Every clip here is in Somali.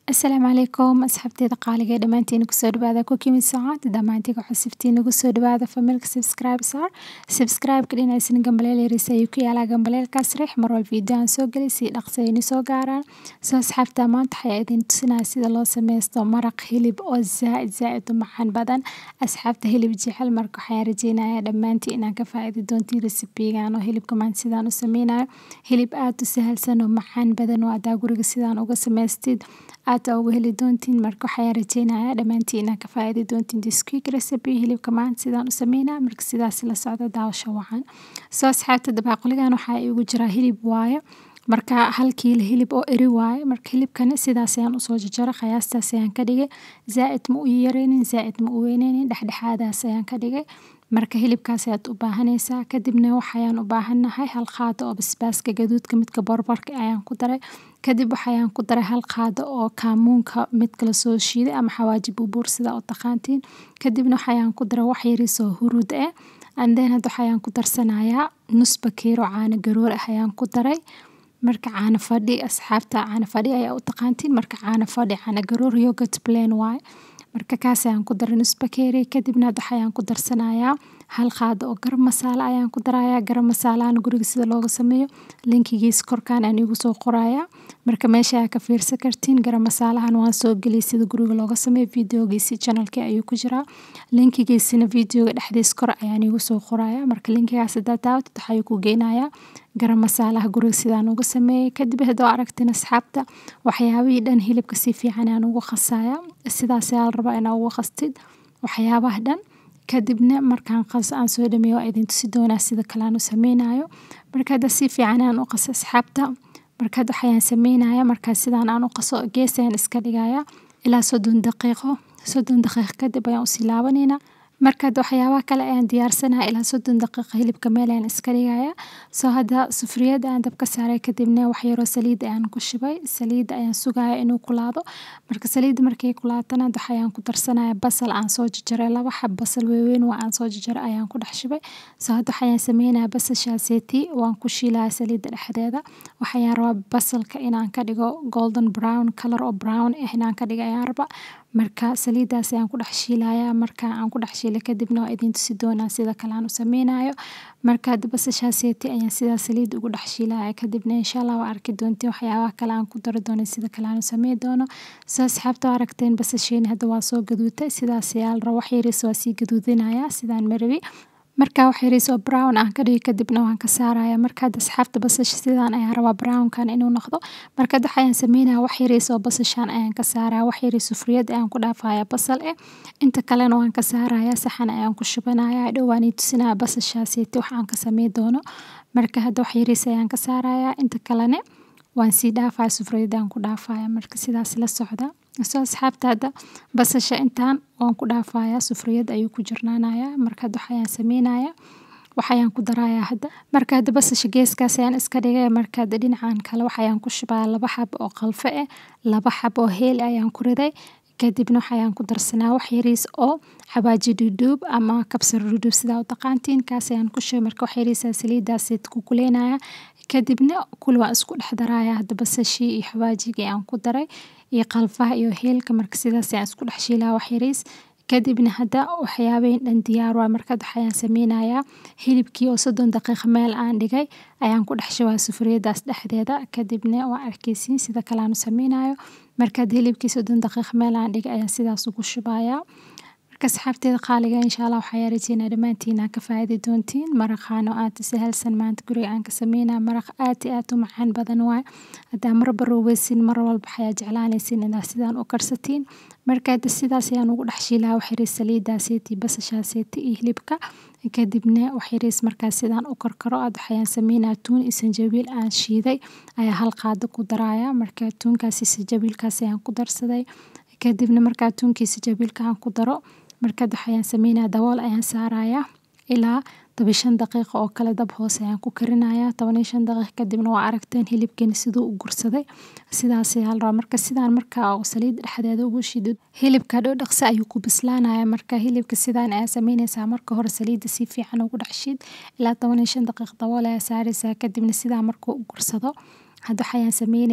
Asalaamu calaykum asxaabteyda qaaliga ee dhammaantiin kusoo dhawaada Cooking with Saad dhammaantiin ku xusiftiin ugu soo dhawaada familka subscribe sar subscribe ka dhinaysan gambaleel yaris ayuu ku yaalaa gambaleelkaas riix mar walba video aan soo geli si dhaqso aynu soo gaaraan soo asxaabta maanta waxay idin tusinaya sida loo sameysto maraq hilib oo zaaid zaaid u macaan badan asxaabta hilib jecel marka waxaan rajeynayaa dhammaantiin inaan ka faa'iidi doontiin recipe-gan oo hilibka maanta sidaan u sameynayo hilib aad u sahalsan oo macaan badan oo adaa guriga sidaan uga samaystid aad uga heli doontiin marka waxaan rajeynayaa dhammaantiin inaan ka faa'iidi doontiin this quick recipe hilibka maanta sidaan u sameynaa marka sidaas la socda daawasho wacan soo asxaabta dabaaqligan waxaa igu jira hilib waaye marka hal kiilo hilib oo eri waaye marka hilibkani sidaas ayaan usoo jarjaray qiyaastaas ayaan ka dhigay zaa'id ma u yareynin zaa'id ma u weyneynin dhexdhexaadaas ayaan ka dhigay marka hilibkaas ayaad u baahanaysaa kadibna waxayaan u baahanahay hal qaado oo basbaaska gaduudka midka borbarka ayaan ku daray kadib waxayaan ku daray hal qaado oo kaamuunka midka lasoo shiiday ama xawaaji buubuur sida u taqaantiin kadibna waxayaan ku daray wax yariis oo huruud ah anden hadda waxayaan ku darsanayaa nus bakeero caano garoor ah ayaan ku daray marka caano fadhi asxaabta caano fadhi ayaa u taqaantiin marka caano fadhi caano garoor yogurt plain waaye marka kaas ayaan ku daray nus bakeeri kadibna hadda waxayaan ku darsanayaa hal qaado oo garam masaala ayaan ku darayaa garam masaalahan guriga sida looga sameeyo linkigiisa korkaan aan igu soo qorayaa marka meesha ayaa ka fiirsan kartiin garam masaalahan waan soo geliyay sida guriga looga sameeyo videogiisi channelkii ayuu ku jiraa linkigiisina videoga dhexdiisa kor ayaan igu soo qorayaa marka linkigaas haddaad daawatid waxaa ku geynayaa garam masaalaha guriga sidaan uga sameeyey kadib haddoo aragtin asxaabta waxyaabihii dhan hilibka si fiican aan ugu qasaya sidaas ayaa la rabaa inaa ugu qastid waxyaabaha dhan kadibna markaan qaso aan soo dhameeyo waa idin tusi doonaa sida kale aan u sameynayo marka hadda si fiican aan u qaso asxaabta marka hadda waxayaan sameynaya markaa sidaan aan u qaso gees ayaan iska dhigaya ilaa soddon daqiiqo soddon daqiiqo kadib ayaan usii laabanayna marka hadda waxyaabaha kale ayaan diyaarsanaya ilaa soddon daqiiqa hilibka meel ayaan iska dhigaya soo hadda sufriyada ayaan dabka saaray kadibna wax yaroo saliid ayaan ku shubay saliidda ayaan sugaya inuu kulaado marka saliidda markay kulaatana hadda waxayaan ku darsanaya basal aan soo jarjaray laba xab basal waaweyn waa aan soo jarjaray ayaan ku dhex shubay soo hadda waxayaan sameynaya basashaaseti waan ku shiilaya saliidda dhexdeeda waxayaan rabaa basalka inaan ka dhigo golden brown color oo brown ah inaan ka dhigo ayaan rabaa marka saliiddaas ayaan ku dhex shiilaya marka aan ku dhex shiilay kadibna waa idin tusi doonaa sida kale aan u sameynayo marka hadda basashaaseti ayaan sidaa saliid ugu dhex shiilaya kadibna insha allah waa arki doontiin waxyaabaha kale aan ku dari doono sida kale aan u sameyn doono soo asxaabta waa aragteen basasheeni hadda waa soo gaduutay sidaas ayaa la raba wax yariis waa sii gaduudinaya sidaan marabi marka wax yariis oo brown aan ka dhigi kadibna waan ka saaraya marka hadda asxaabta basasha sidaan ayaan rabaa brownkan inuu noqdo marka hadda waxayaan sameynaya wax yariis oo basashan ayaan ka saaraya wax yariis sufriyad ayaan ku dhaafaya basal eh inta kalena waan ka saaraya saxan ayaan ku shubanaya dhow waan ii tusinaya basashaaseti wax aan ka sameyn doono marka hadda wax yariis ayaan ka saaraya inta kalene waan sii dhaafaya sufriyad ayaan ku dhaafaya marka sidaas la socda soo asxaabta hadda basasha intaan waan ku dhaafaya sufriyad ayuu ku jirnaanaya marka hadda waxayaan sameynaya waxayaan ku daraya hadda marka hadda basasha geeskaas ayaan iska dhigay marka hadda dhinacan kale waxayaan ku shubaya laba xab oo qalfo ah laba xab oo heel ayaan ku riday kadibna waxayaan ku darsanaa wax yariis oo xawaaji dhudhuub ama kabsar dhudhuub sidaa u taqaantiin kaas ayaan ku shubay marka wax yariisa saliiddaas ku kuleynaya kadibna kul waan isku dhex daraya hadda basashii iyo xawaajigii aan ku daray iyo qalfaha iyo heelka marka sidaas ayaan isku dhex shiilaya wax yariis kadibna hadda waxyaabahin dhan diyaar waa marka hadda waxayaan sameynayaa hilibkii oo soddon daqiiqa meel aan dhigay ayaan ku dhex shubaya sufriyadaas dhexdeeda kadibna waa arkeysiin sida kale aan u sameynayo marka hadda hilibkii soddon daqiiqa meel aan dhigay ayaan sidaas ugu shubaya marka asxaabteeda qaaliga insha allah waxaa rajeynaya dhammaantiin aan ka faa'iidi doontiin maraqaan oo aad u sahalsan maanta guriga aan ka sameynaya maraq aad iyo aad u macaan badan waaye haddaa marba roobeysin mar walba waxayaa jeclaanaysin inaad sidaan u karsatiin marka hadda sidaas ayaan ugu dhex shiilaya wax yariis saliidaaseeti basashaaseti iyo hilibka kadibna wax yariis markaas sidaan u karkaro aad waxayaan sameynaya tuun iyo sanjabiil aan shiiday ayaa hal qaado ku daraya marka tuunkaasi sanjabiilkaas ayaan ku darsaday kadibna markaa tuunkii sanjabiilka aan ku daro markaad waxayaan sameynaya dabool ayaan saaraya ilaa toban shan daqiiqo oo kale dab hoose ayaan ku karinaya toban iyo shan daqiiq kadibna waa aragteen hilibkeeni siduu u gursaday sidaas ayaa la rabaa marka sidaan markaa saliid dhexdeeda ugu shidid hilibka dhow dhaqsi ayuu ku bislaanaya marka hilibka sidaan ayaa sameynaysaa marka hore saliidda si fiican ugu dhex shid ilaa toban iyo shan daqiiq dabool ayaa saaraysaa kadibna sidaa markuu u gursado hadda waxayaan sameyneynaa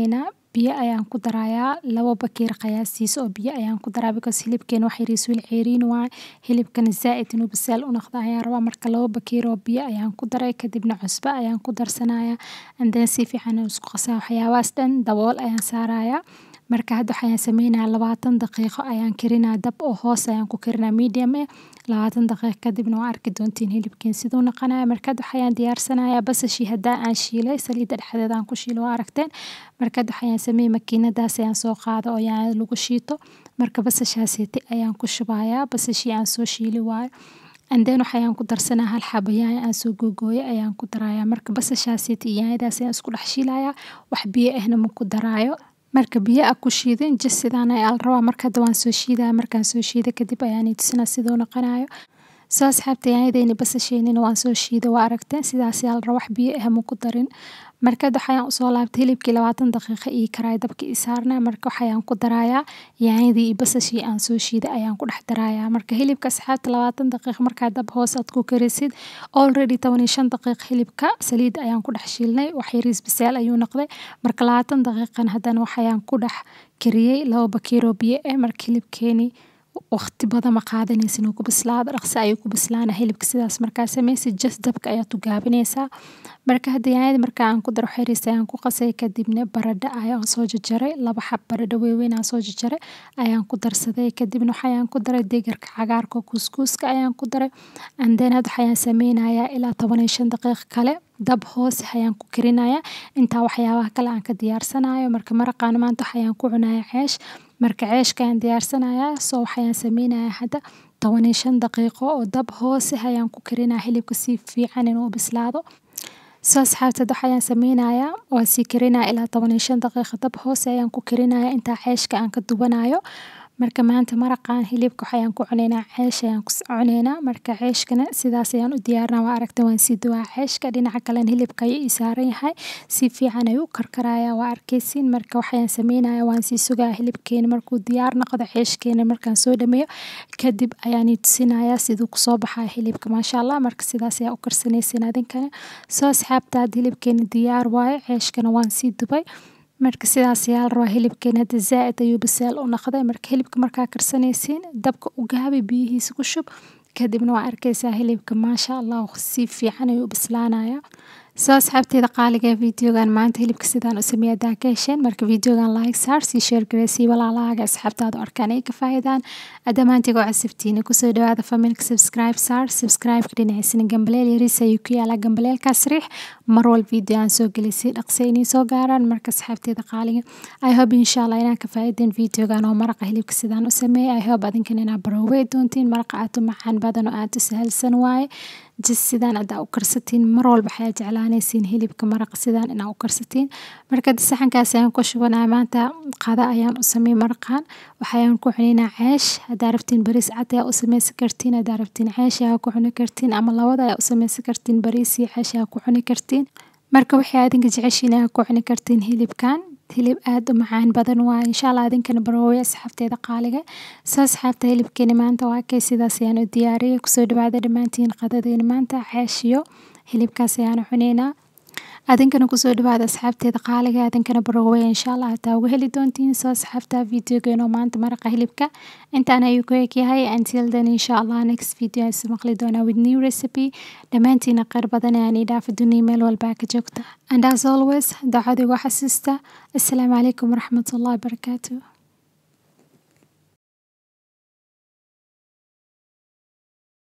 biyo ayaan ku darayaa labo bakeeri qiyaastiisa oo biyo ayaan ku daraa because hilibkeena wax yariis weli ceeriin waaye hilibkana zaa'id inuu bisaal u noqdo ayaan rabaa marka labo bakeeri oo biyo ayaan ku daray kadibna cusbo ayaan ku darsanayaa and then si fiican aan isku qasaa waxyaabahaas dhan dabool ayaan saarayaa marka hadda waxaan sameynayaa labaatan daqiiqo ayaan karinaa dab oo hoos ayaan ku karinaa medium eh labaatan daqiiqo kadibna waa arki doontiin hilibkeen siduu noqonaya marka hadda waxayaan diyaarsanayaa basashii haddaa aan shiilay saliidda dhexdeeda aan ku shiilo waa aragteen marka hadda waxayaan sameeyey makiinadaas ayaan soo qaada oo yaanyada lagu shiito marka basashaasiti ayaan ku shubayaa basashii aan soo shiili waayo and then waxayaan ku darsanaa hal xabo yaanya aan soo googooyay ayaan ku darayaa marka basashaasiti iyo yaanyadaas ayaan isku dhex shiilayaa wax biyo ahna ma ku daraayo marka biyo a ku shiidin jas sidaan ayaa la rabaa marka hadda waan soo shiidaya markaan soo shiida kadib ayaan tusinaa siduu noqonayo soo asxaabta yaanyadeyni basasheenina waan soo shiiday waa aragteen sidaas ayaa la rabaa wax biyo ah ma ku darin marka hadda waxayaan usoo laabtay hilibkii labaatan daqiiqo ii karaay dabka ii saarnaa marka waxayaan ku darayaa yaanyadii iyo basashii aan soo shiiday ayaan ku dhex darayaa marka hilibka asxaabta labaatan daqiiqo markaa dab hoos aad ku karisid already toban iyo shan daqiiqo hilibka saliid ayaan ku dhex shiilnay wax yariis bisaal ayuu noqday marka labaatan daqiiqan haddana waxayaan ku dhex kariyey labo bakeeroo biyo ah marka hilibkeeni waqti badan ma qaadanaysa inuu ku bislaado dhaqso ayuu ku bislaana hilibka sidaas markaa sameysid just dabka ayaad u gaabinaysaa marka hadda yaanyada marka aan ku daro xiriis ayaan ku qasay kadibna baradho ayaan soo jarjaray laba xab baradho waaweyn aan soo jarjaray ayaan ku darsaday kadibna waxayaan ku daray degarka cagaarka kuskuuska ayaan ku daray and then hadda waxayaan sameynayaa ilaa toban iyo shan daqiiq kale dab hoose ayaan ku karinayaa intaa waxyaabaha kale aan ka diyaarsanayo marka maraqaan maanta waxayaan ku cunayaa ceesh marka ceeshka ayaan diyaarsanayaa soo waxayaan sameynayaa hadda toban iyo shan daqiiqo oo dab hoose ayaan ku karinaya hilibka si fiican inuu bislaado soo asxaabta hadda waxayaan sameynayaa waa sii karinaya ilaa toban iyo shan daqiiqo dab hoose ayaan ku karinaya intaa ceeshka aan ka dubanayo marka maanta maraqan hilibka waxayaan ku cuneynaa ceesh ayaan ku cuneynaa marka ceeshkana sidaas ayaan u diyaarinaa waa aragtay waan sii dubaa ceeshka dhinaca kalena hilibka ayuu ii saaran yahay si fiican ayuu u karkarayaa waa arkaysiin marka waxayaan sameynayaa waan sii sugaa hilibkeena markuu diyaar noqdo ceeshkeena markaan soo dhameeyo kadib ayaan ii tusinayaa siduu kusoo baxaya hilibka maasha allah marka sidaas ayaa u karsanaysiin adinkana soo asxaabta hadda hilibkeena diyaar waaye ceeshkana waan sii dubay marka sidaas ayaa la rabaa hilibkeena hadda zaa'id ayuu bisaal u noqday marka hilibka markaa karsanaysiin dabka u gaabi biyihiisa ku shub kadibna waa arkaysaa hilibka maasha allah si fiican ayuu u bislaanaya soo asxaabteeda qaaliga videogan maanta hilibka sidaan u sameeya hadaa ka hesheen marka videogan like saar sii share gareysii walaalahaaga asxaabtaada arkaan ay ka faa'iidaan dhammaantiga oo casabtiina kusoo dhawaada familka subscribe saar subscribe-ka dhinaciisana gambaleel yariis ayuu ku yaalaa gambaleelkaas riix mar wal video aan soo gelisay dhaqso inay soo gaaraan marka asxaabteeda qaaliga i hope insha allah inaan ka faa'iideen videogan oo maraqa hilibka sidaan u sameeyay i hope adinkana inaa baroowey doontiin maraqa aad u macaan badan oo aad u sahalsan waaye jis sidaan adaa u karsatiin mar walba waxaad jeclaanaysiin hilibka maraqa sidaan inaa u karsatiin marka saxankaas ayaan ku shubanaa maanta qada ayaan u sameey maraqan waxayaan ku cunaynaa ceesh hadaa rabtiin bariis cad ayaa u sameysan kartiin hadaa rabtiin ceesh ayaa ku cuni kartiin ama labada ayaa u sameysan kartiin bariis iyo ceesh ayaa ku cuni kartiin marka waxay adinka jeceshiin ayaa ku cuni kartiin hilibkan hilib aad u macaan badan waa insha allah idinkana baroowey asxaabteeda qaaliga soo asxaabta hilibkeeni maanta waa kay sidaas ayaan u diyaariyay kusoo dhawaada dhammaantiin qadadeeni maanta ceeshiyo hilibkaas ayaan cuneynaa adinkana kusoo dhawaada asxaabteeda qaaliga adinkana baroowey insha allah hataa uga heli doontiin soo asxaabta videogeeno maanta maraqa hilibka intaan ayuu ku eg yahay until then insha allah next video aan maqli doonaa with new recipe dhammaantiina qeyr badan ayaan ii dhaafa duniya meel walbaa ka joogta and as always dacadigu xasuusta assalaamu calaykum waraxmatullahi wabarakaatu